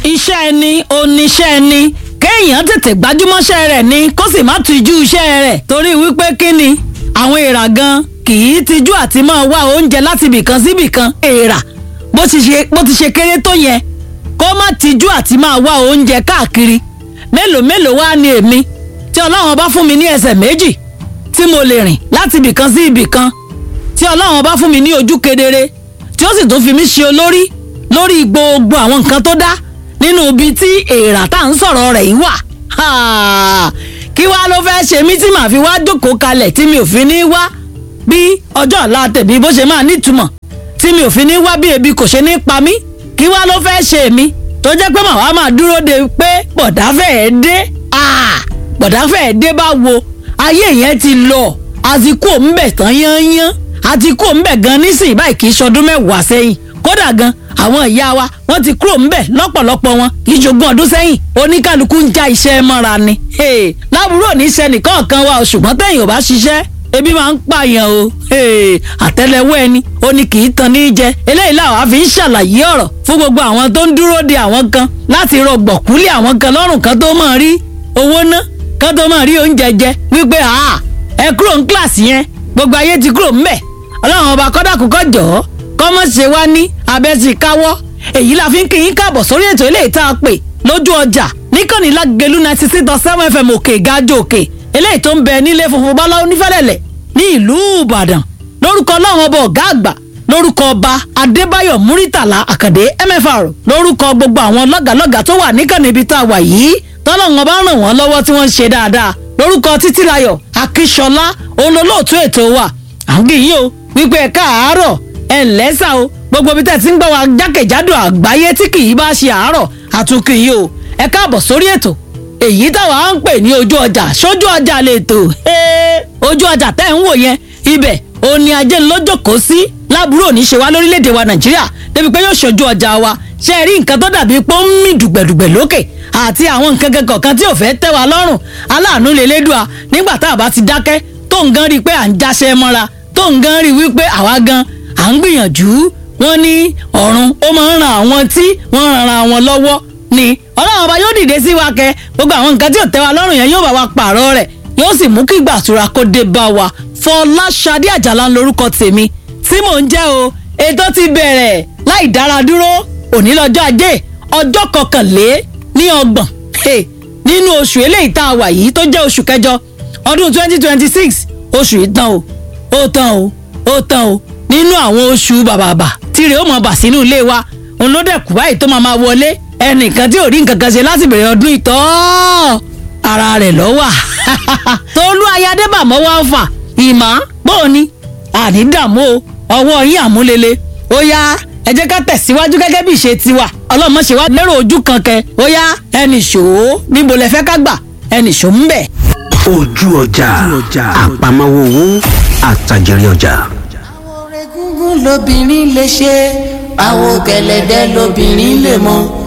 iṣẹ́ ẹni oníṣẹ́ ẹni kéèyàn tètè gbájúmọ́ṣẹ́ rẹ̀ ni kó sì má tijú iṣẹ́ rẹ̀ torí wípé kí ni àwọn èèrà gan kì í tijú àti máa wá oúnjẹ láti ibìkan sí ibìkan èèrà bó ti ṣe bó ti ṣe kéré tó yẹn kó má tijú àti máa wá oúnjẹ káàkiri mélòó mélòó wá ni èmi tí ọlọ́run bá fún mi ní ẹsẹ̀ méjì tí mo lè rìn láti ibìkan sí ibìkan tí ọlọ́run bá fún mi ní ojú kedere tí ó sì tún fi mí ṣe olórí lórí gbogbo àwọn nǹkan tó dá nínú ibi tí èèrà tá à ń sọ̀rọ̀ rẹ̀ yìí wà. Ha! kí wàá ló fẹ́ ṣe mí tí màá fi wá jókòó kalẹ̀ tí mi ò fi ní wá bí ọjọ́ ọ̀la tèmi bó ṣe máa nítumọ̀ tí mi ò fi ní wá bí ebi kò ṣe ní pa mí kí wàá ló fẹ́ ṣe mí tó jẹ́ pé màá wá máa dúró de pé bọ̀dá fẹ́ẹ́ dé Ah! bọ̀dá fẹ́ẹ́ dé bá wo ayé yẹn ti lọ àsìkò ń bẹ̀ tán yányán àti kúrò ńbẹ̀ gan nísìnyí báyìí kì í ṣọdún mẹ́wàá sẹ́yìn kódà gan àwọn ìyá wa wọ́n ti kúrò ńbẹ̀ lọ́pọ̀lọpọ̀ wọn kì í ṣogún ọdún sẹ́yìn oníkálukú ń já iṣẹ́ mọ́ra ni. Hey, lábúrò níṣẹ́ nìkan kan wa o ṣùgbọ́n tẹ̀yìn ò bá ṣiṣẹ́ ebi máa ń pààyàn o Hey, àtẹ́lẹwọ́ ẹni ó ní kì í tan ní í jẹ eléyìí làwọn á fi ń ṣàlàyé ọ̀rọ̀ fún gbogbo àwọn tó ń dúró de àwọn kan láti rọgbọ̀kúlé àwọn kan lọ́rùn kan tó máa rí owó ná kan tó máa rí oúnjẹ jẹ wípé ah ẹ kúrò ní kíláàsì yẹn gbogbo ayé ti kúrò ńbẹ̀ ọlọ́run ọba kọ́dàkùkọ́ jọ̀ọ́ kọ́mọ́ ṣe wá ní abẹ́sí káwọ́ èyí la fi ń kí yín káàbọ̀ sórí ètò eléyìí tá a pè lójú ọjà níkànnì lágẹ̀lú ninety six dot seven fm òkè ìgájọ òkè eléyìí tó ń bẹ nílé funfun bọ́lá onífẹ́lẹ́lẹ̀ ní ìlú ìbàdàn lórúkọ ọlọ́run ọba ọ̀gá àgbà lórúkọ ọba adébáyọ̀ múrítàlá àkàdé mfr lórúkọ gbogbo àwọn lọ́gàlọ́gà tó wà níkànnì ibi tá a wà yìí tọ́lọ́run ọba ràn wọ́n lọ́wọ́ tí wọ́n ń ṣe dáadáa lórúkọ títílayọ̀ akíṣọlá olólóòtú ètò wa àǹgíyìn o wípé ẹ káàárọ̀ ẹ ǹlẹ́ sà o gbogbo ibi tẹ́ ti ń gbọ́ wa jákèjádò àgbáyé tí kì í bá ṣe àárọ̀ àtúnkìyìn o ẹ káàbọ̀ sórí ètò èyí táwa ń pè ní ojú ọjà sójú ọjà lè tò ojú ọjà tẹ́ ń wò yẹn ibẹ̀ òní ajé lọ́jọ́kọ́ sí lábúrò ní ṣe wá lórílẹ̀‐èdè wa nàìjíríà débi pé yóò ṣojú ọjà wa ṣe rí nǹkan tó dàbí pé ó ń mì dùgbẹ̀dùgbẹ̀ lókè àti àwọn nǹkan kọ̀ọ̀kan tí ò fẹ́ tẹ́ wa lọ́rùn aláàánú lélẹ́dùá nígbà tá a bá ti dákẹ́ tó ń gan rí i pé à ń jáṣẹ́ mọ́ra tó ń gan rí i wípé àwa gan à ń gbìyànjú wọ́n ní ọ̀run ó máa ń ran àwọn tí wọ́n ran ara wọn lọ́wọ́ ni ọlọ́run ọba yóò dìde sí wa kẹ gbogbo àwọn nǹkan tí ò tẹ́ wa lọ́rùn yẹn yóò bá wa pààrọ̀ rẹ̀ yóò sì mú kí gbàtura kó dé bá wa Fọláṣadé Àjàlá ń lorúkọ tèmi tí mò ń jẹ́ o ètò ti bẹ̀rẹ̀ láì dára dúró òní lọ́jọ́ ajé ọjọ́ kọkànlé ní ọgbọ̀n nínú oṣù eléyìí tá a wà yìí tó jẹ́ oṣù kẹjọ ọdún twenty twenty six oṣù yìí tán o ó tán o ó tán o nínú àwọn oṣù bàbàbà tìrẹ ó mọ bà sínú ilé wa òun ló dẹ̀ kú báyìí tó máa máa wọlé ẹnìkan tí ò rí nǹkan kan ṣe láti bẹ̀rẹ̀ ọdún ìtọ́ ara rẹ̀ ló wà tolú ayádébà mọ́wọ́ fà ìmọ̀ bóòní àní dààmú o ọwọ́ yín àmúlele ó yá ẹ jẹ́ ká tẹ̀síwájú gẹ́gẹ́ bí ìṣe tiwa ọlọ́mọ ṣe wá lérò ojú kan kẹ ó yá ẹnì ṣòó níbo lẹ fẹ́ ká gbà ẹnì ṣòó ń bẹ̀. ojú ọjà àpamọ́wọ́ owó àtàjẹrẹ ọjà. àwọn egungun lobìnrin lè ṣe àwọn gẹ̀lẹ̀dẹ́ lobìnrin lè mọ